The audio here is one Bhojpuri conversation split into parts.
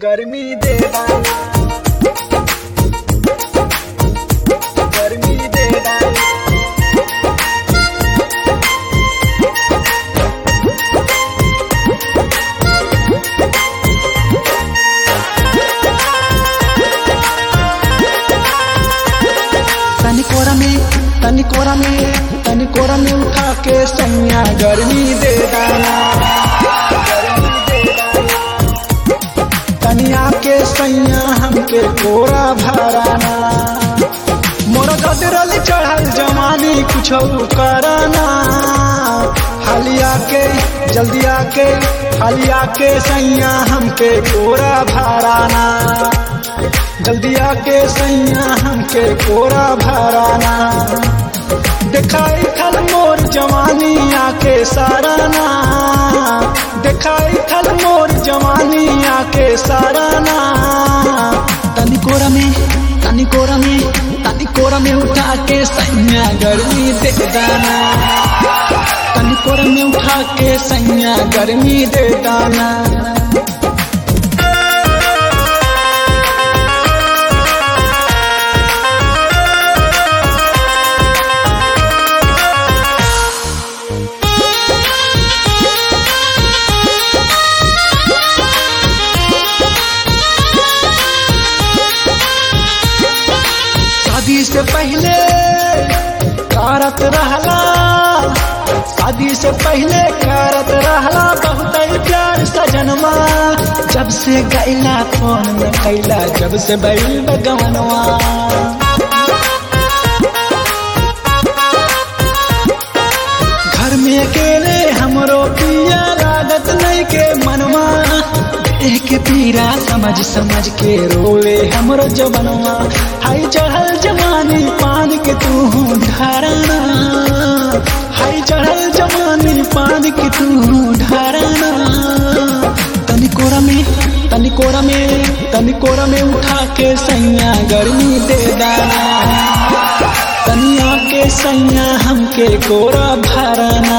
गर्मी दे डाला गर्मी दे डाला तनी कोरा में तनी कोरा में तनी कोरा में उठा के सैया गर्मी दे डाला गर्मी दे डाला तनी आके सैया हमके कोरा भराना मोर गदरल चढ़ल जवानी कुछ कराना हाली आके जल्दी आके हाली आके सैया हमके कोरा भराना जल्दी आके सैया हमके कोरा भराना दिखाई थल मोर जवानी आके साराना दिखाई थल मोर जवानी आके साराना तनी कोरा में तनी कोरा में तनी कोरा में उठा के सैया गर्मी दे दाना तनी कोरा में उठा के सैया गर्मी दे दाना शादी से पहले करत रहला शादी से पहले करत रहला बहुत प्यार सजनवा जब से गैला फोन में कैला जब से बैल बगवनवा घर में अकेले हमरो पिया लागत नहीं के मनवा देह के पीरा समझ समझ के रोले हमरो जबनवा हाई चढ़ल जवानी पान के तू ढारना हाई चढ़ल जवानी पान के तू ढारना तनी कोरा में तनी कोरा में तनी कोरा में उठा के सैया गर्मी दे दाना तनिया के सैया हमके कोरा भराना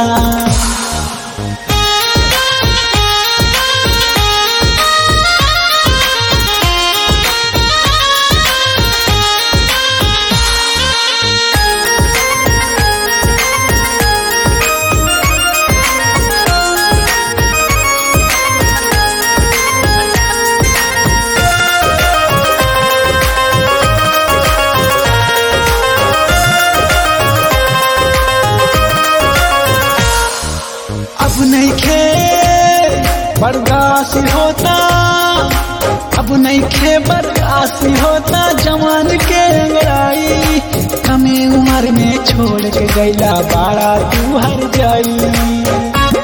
अब नहीं खे बर्दाश्त होता अब नहीं खे बर्दाश्त होता जवान के अंगड़ाई कमे उम्र में छोड़ के गैला बाड़ा तू हर जाई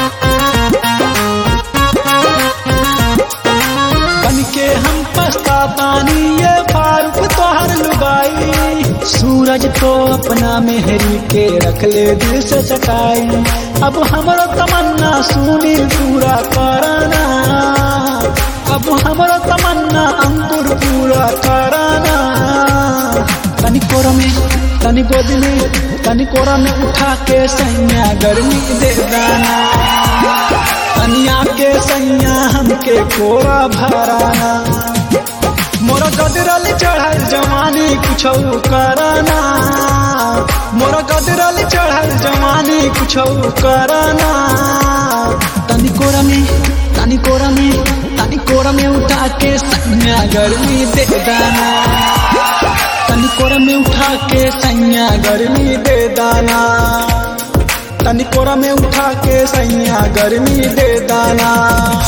बन के हम पछतातानी ये फारूक तोहर लुगाई सूरज तो अपना मेहरी के रख ले दिल से सटाई अब हमरो तमन्ना सुनी पूरा कराना अब हमरो तमन्ना अंकुर पूरा कराना तनी कोरा में तनी गोद में तनी कोरा में उठा के सैया गर्मी दे दाना तनिया के सैया हमके कोरा भराना मोर गदरल चढ़ल जवानी कुछ कराना मोर गदरल चढ़ल जवानी कुछ कराना तनी कोरा में तनी कोरा में तनी कोरा में उठा के सैया गर्मी दे दाना तनी कोरा में उठा के सैया गर्मी दे दाना तनी कोरा में उठा के सैया गर्मी दे दाना